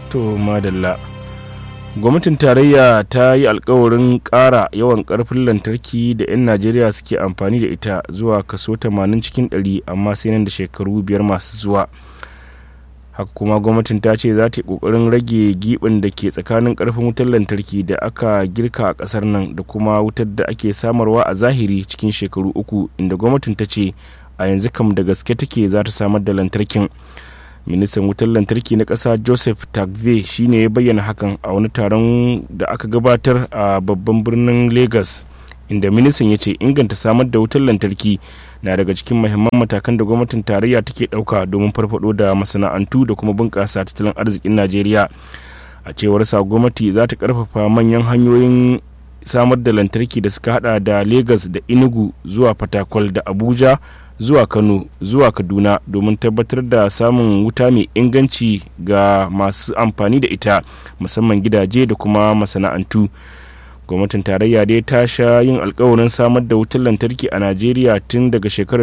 to madalla gwamnatin tarayya ta yi alkawarin ƙara yawan ƙarfin lantarki da 'yan najeriya suke amfani da ita zuwa kaso 80 cikin 100 amma sai nan da shekaru biyar masu zuwa haka kuma gwamnatin ta ce za ta yi ƙoƙarin rage giɓin da ke tsakanin ƙarfin wutar lantarki da aka girka a ƙasar nan da kuma wutar da ake samarwa a zahiri cikin shekaru uku inda gwamnatin ta ce a yanzu kam da gaske take za ta samar da lantarkin ministan wutar lantarki na ƙasa joseph tagve shine ya bayyana hakan a wani taron da aka gabatar a babban birnin lagos inda ministan ya ce inganta samar da wutar lantarki na daga cikin mahimman matakan da gwamnatin tarayya take ɗauka domin farfado da masana'antu da kuma bunƙasa tattalin arzikin najeriya a cewar sa gwamnati za ta ƙarfafa manyan hanyoyin samar da lantarki da suka hada da lagos da inugu zuwa fatakwal da abuja zuwa kano zuwa kaduna domin tabbatar da samun wuta mai inganci ga masu amfani da ita musamman gidaje da kuma masana'antu gwamnatin tarayya dai ta sha yin alkawarin samar da wutar lantarki a najeriya tun daga shekarar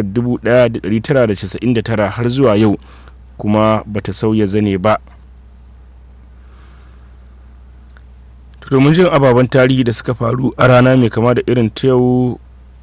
1999 har zuwa yau kuma bata sauya zane ba domin jin ababen tarihi da suka faru a rana mai kama da irin ta yau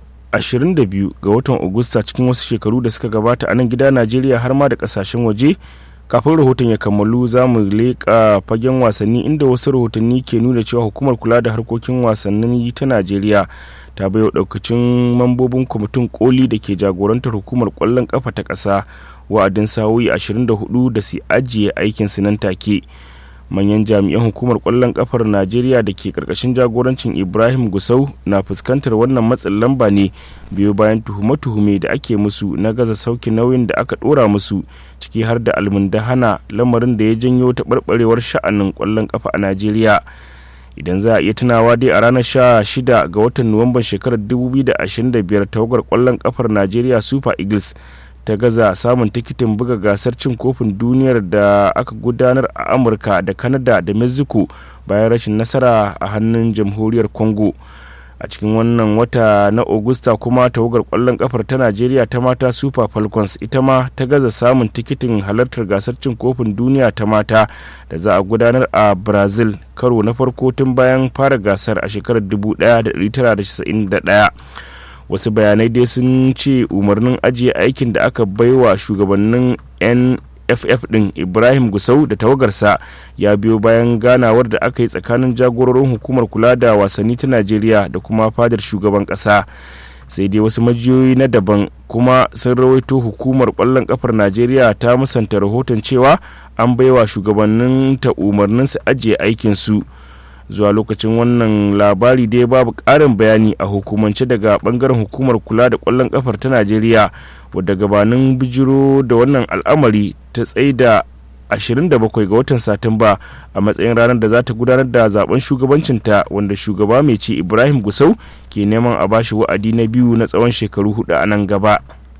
22 ga watan Agusta cikin wasu shekaru da suka gabata a nan gida Najeriya har ma da kasashen waje kafin rahoton ya kammalu za mu leƙa fagen wasanni inda wasu rahotanni ke nuna cewa hukumar kula da harkokin wasannin ta Najeriya ta bayo daukacin mambobin kwamitin koli da ke jagorantar hukumar kwallon kafa ta ƙasa wa'adin sa'o'i 24 da su ajiye aikin su nan take. manyan jami'an hukumar kwallon kafar najeriya da ke karkashin jagorancin ibrahim gusau na fuskantar wannan matsin lamba ne biyo bayan tuhume-tuhume da ake musu na gaza sauki nauyin da aka dora musu ciki har da almundahana lamarin da ya janyo taɓarɓarewar sha'anin kwallon kafa a najeriya idan za a iya tunawa dai a ranar sha shida ga watan nuwamban shekarar 2025 tawagar kwallon kafar najeriya super eagles ta gaza samun tikitin buga gasar cin kofin duniyar da aka gudanar a amurka da canada da mexico bayan rashin nasara a hannun jamhuriyar congo a cikin wannan wata na augusta kuma tawagar kwallon kafar ta najeriya ta mata super falcons ita ma ta gaza samun tikitin halartar gasar cin kofin duniya ta mata da za a gudanar a brazil karo na farko tun bayan fara gasar a shekarar 1991 wasu bayanai dai sun ce umarnin ajiye aikin da aka baiwa shugabannin nff din ibrahim gusau da tawagarsa ya biyo bayan ganawar da aka yi tsakanin jagororin hukumar kula da wasanni ta najeriya da kuma fadar shugaban kasa sai dai wasu majiyoyi na daban kuma sun rawaito hukumar kwallon kafar najeriya ta musanta rahoton cewa an baiwa shugabannin ta umarnin su ajiye aikinsu zuwa lokacin wannan labari dai babu ƙarin bayani a hukumance daga bangaren hukumar kula da ƙwallon ƙafar ta najeriya wadda gabanin bijiro da wannan al'amari ta tsaida 27 ga watan satumba a matsayin ranar da za ta gudanar da zaben shugabancinta wanda shugaba mai ci ibrahim gusau ke neman a bashi wa'adi na biyu na tsawon shekaru hudu a nan gaba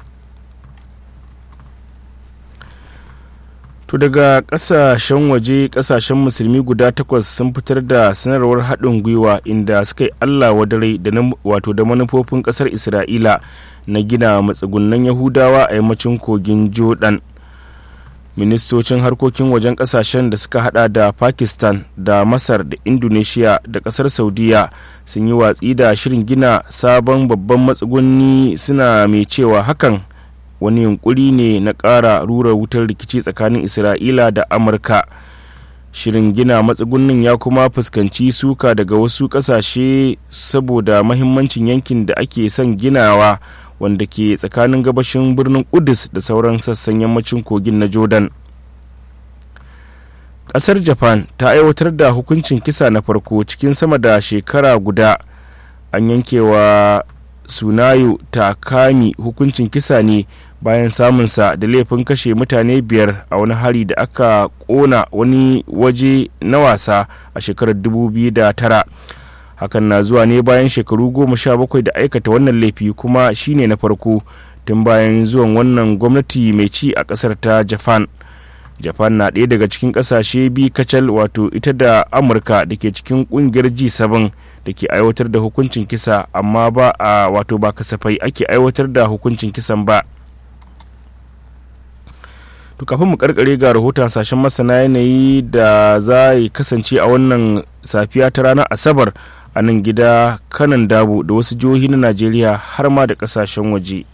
To daga kasashen waje kasashen musulmi guda takwas sun fitar da sanarwar haɗin gwiwa inda suka yi Allah wadare da wato da manufofin ƙasar Isra'ila na gina matsugunan Yahudawa a yammacin kogin Jordan. Ministocin harkokin wajen kasashen da suka hada da Pakistan da Masar da Indonesia da ƙasar Saudiya sun yi watsi da shirin gina sabon babban matsuguni suna mai cewa hakan wani yunkuri ne na ƙara rura wutar rikici tsakanin isra'ila da amurka shirin gina matsugunnin ya kuma fuskanci suka daga wasu ƙasashe saboda mahimmancin yankin da ake son ginawa wanda ke tsakanin gabashin birnin kudus da sauran sassan yammacin kogin na jordan ƙasar japan ta aiwatar da hukuncin kisa na farko cikin sama da shekara guda an yankewa sunayo takami hukuncin kisa ne bayan samunsa da laifin kashe mutane biyar a wani hari da aka kona wani waje na wasa a shekarar 2009 hakan na zuwa ne bayan shekaru goma sha bakwai da aikata wannan laifi kuma shine na farko tun bayan zuwan wannan gwamnati mai ci a kasar ta japan japan na ɗaya daga cikin ƙasashe bi kacal wato ita da amurka da ke cikin ƙungiyar g7 da ke aiwatar da hukuncin kisa amma ba a wato ba kasafai ake aiwatar da hukuncin kisan ba to kafin mu karkare ga rahoton sashen masana yanayi da za yi kasance a wannan safiya ta ranar asabar a nan gida kanan dabo da wasu jihohi na najeriya har ma da kasashen waje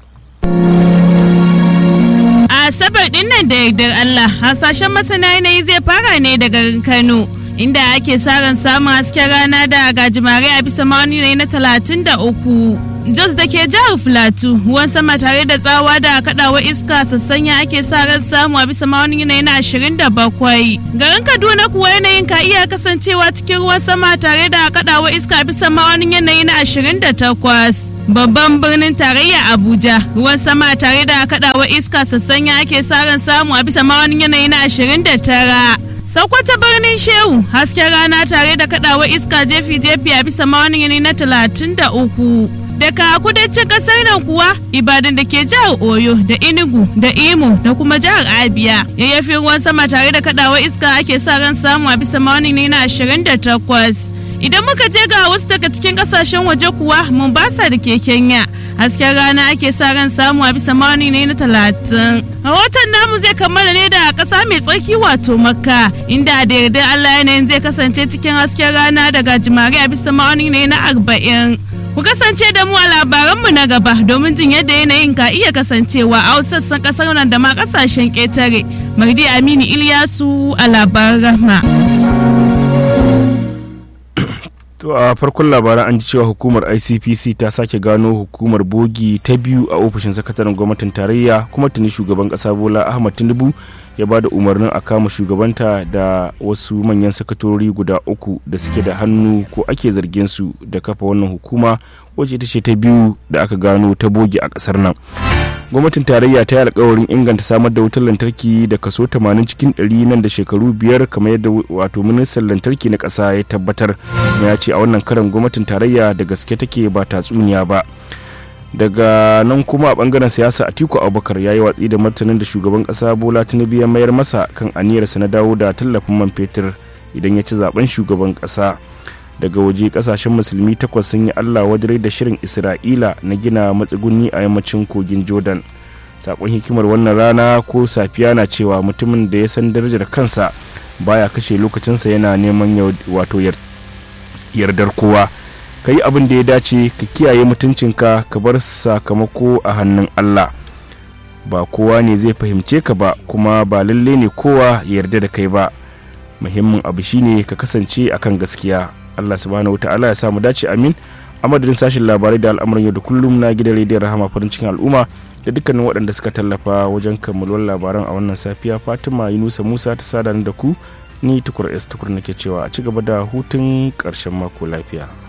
a asabar din nan da yardar allah hasashen masana yanayi zai fara ne daga kano inda ake sa ran samun hasken rana da gajimare a bisa ma'auni na talatin da uku Jos da ke jihar Filatu ruwan sama tare da tsawa da kadawar iska sassanya ake sa ran samu a bisa ma'aunin yanayi na ashirin da bakwai. Garin Kaduna kuwa yanayin ka iya kasancewa cikin ruwan sama tare da kadawar iska a bisa ma'aunin yanayi na ashirin da takwas. Babban birnin tarayya Abuja ruwan sama tare da kadawar iska sassanya ake sa ran samu a bisa ma'aunin yanayi na ashirin da tara. Sokoto birnin Shehu hasken rana tare da kadawar iska jefi-jefi a bisa ma'aunin yanayi na talatin da uku. daga kudancin kasar nan kuwa ibadan da ke jihar oyo da inugu da imo da kuma jihar abia yayyafin ruwan sama tare da kadawar iska ake sa ran samu a bisa maunin ne na 28 idan muka je ga wasu daga cikin kasashen waje kuwa mombasa da ke kenya hasken rana ake sa ran samu a bisa maunin ne na 30 rahoton namu zai kammala ne da kasa mai tsarki wato makka inda da yardar allah yanayin zai kasance cikin hasken rana daga jimare a bisa maunin ne na 40 Ku kasance da mu a labaranmu na gaba domin jin yadda yanayin ka iya kasancewa a sassan kasar nan da ma kasashen ƙetare. Mardi Aminu Ilyasu a labaran rahma. To a farkon labaran an ji cewa hukumar ICPC ta sake gano hukumar bogi ta biyu a ofishin sakataren gwamnatin tarayya kuma tuni shugaban kasa Bola Ahmad Tinubu ya ba da umarnin a kama shugabanta da wasu manyan sakatorori guda uku da suke da hannu ko ake zargin su da kafa wannan hukuma wacce ita ce ta biyu da aka gano ta bogi a kasar nan gwamnatin tarayya ta yi alkawarin inganta samar da wutar lantarki da kaso 80 cikin 100 nan da shekaru biyar kamar yadda wato ministan lantarki na ƙasa ya tabbatar kuma ya ce a wannan karan gwamnatin tarayya da gaske take ba tatsuniya ba daga nan kuma a bangaren siyasa atiku abubakar ya yi watsi da martanin da shugaban kasa bola tinubu ya mayar masa kan aniyarsa na dawo da tallafin man fetur idan ya ci zaben shugaban kasa daga waje kasashen musulmi takwas sun yi allah wajen da shirin isra'ila na gina matsuguni a yammacin kogin jordan sakon hikimar wannan rana ko safiya na cewa mutumin da ya san darajar kansa baya kashe lokacinsa yana neman wato yardar kowa ka yi abin da ya dace ka kiyaye mutuncinka ka bar sakamako a hannun Allah ba kowa ne zai fahimce ka ba kuma ba lalle ne kowa ya yarda da kai ba muhimmin abu shine ka kasance akan gaskiya Allah subhanahu wa ta'ala ya sa mu dace amin a madadin sashen labarai da al'amuran yau da kullum na gidan rediyon rahama farin cikin al'umma da dukkanin waɗanda suka tallafa wajen kammaluwar labaran a wannan safiya fatima yunusa musa ta sada da ku ni tukur s tukur nake cewa a ci gaba da hutun ƙarshen mako lafiya